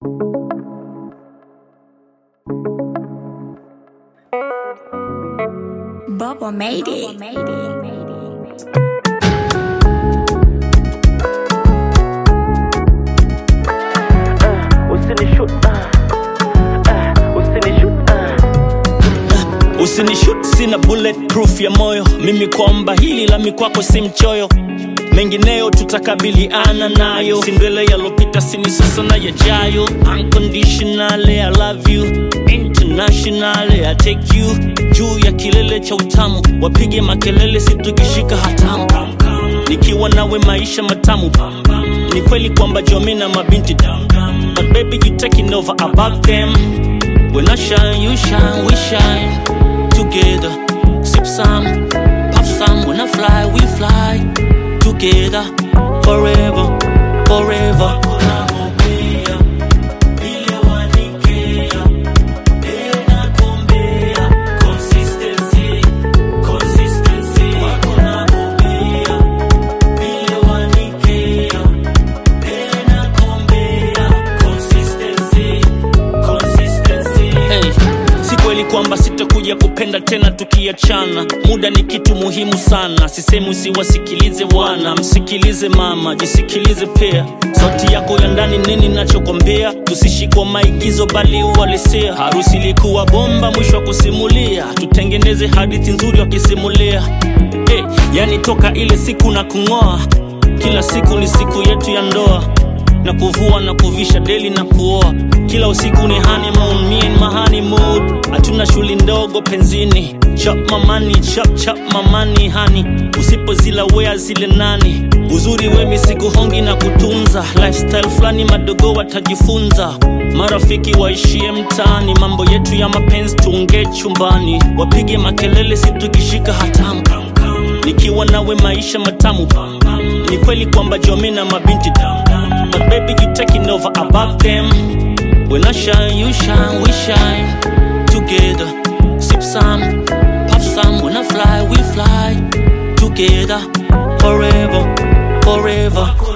Bubba made it. Usinishut, ah, ah, usinishut, ah. usinishut sina bulletproof ya moyo mimi kwamba hili la mikwako si mchoyo mengineyo tutakabiliana nayo sindwele yalopita sini sasa na yajayo unconditionally i love you internationally i take you juu ya kilele cha utamu wapige makelele situkishika hatamu nikiwa nawe maisha matamu ni kweli kwamba jomi na mabinti but baby you taking over above them when i shine you shine we shine together sip some puff some when i fly we fly together forever forever Hey, si kweli kwamba sitakuja kupenda tena tukiachana muda ni kitu muhimu sana sisemi usiwasikilize wana msikilize mama jisikilize pia sauti yako ya ndani nini nachokwambia tusishikwa maigizo bali uhalisia harusi ilikuwa bomba mwisho wa kusimulia tutengeneze hadithi nzuri wakisimulia hey, yani toka ile siku na kung'oa kila siku ni siku yetu ya ndoa na kuvua na kuvisha deli na kuoa kila usiku ni honeymoon, me and my honeymoon hatuna shuli ndogo penzini chap mamani chap chap mamani hani usipozila wea zile nani uzuri wemi sikuhongi na kutunza lifestyle fulani madogo watajifunza marafiki waishie mtaani mambo yetu ya mapenzi tuongee chumbani wapige makelele situkishika hatamu nikiwa nawe maisha matamu ni kweli kwamba jomi na mabinti but baby you taking over above them when i shine you shine we shine together sip some puff some when i fly we fly together forever forever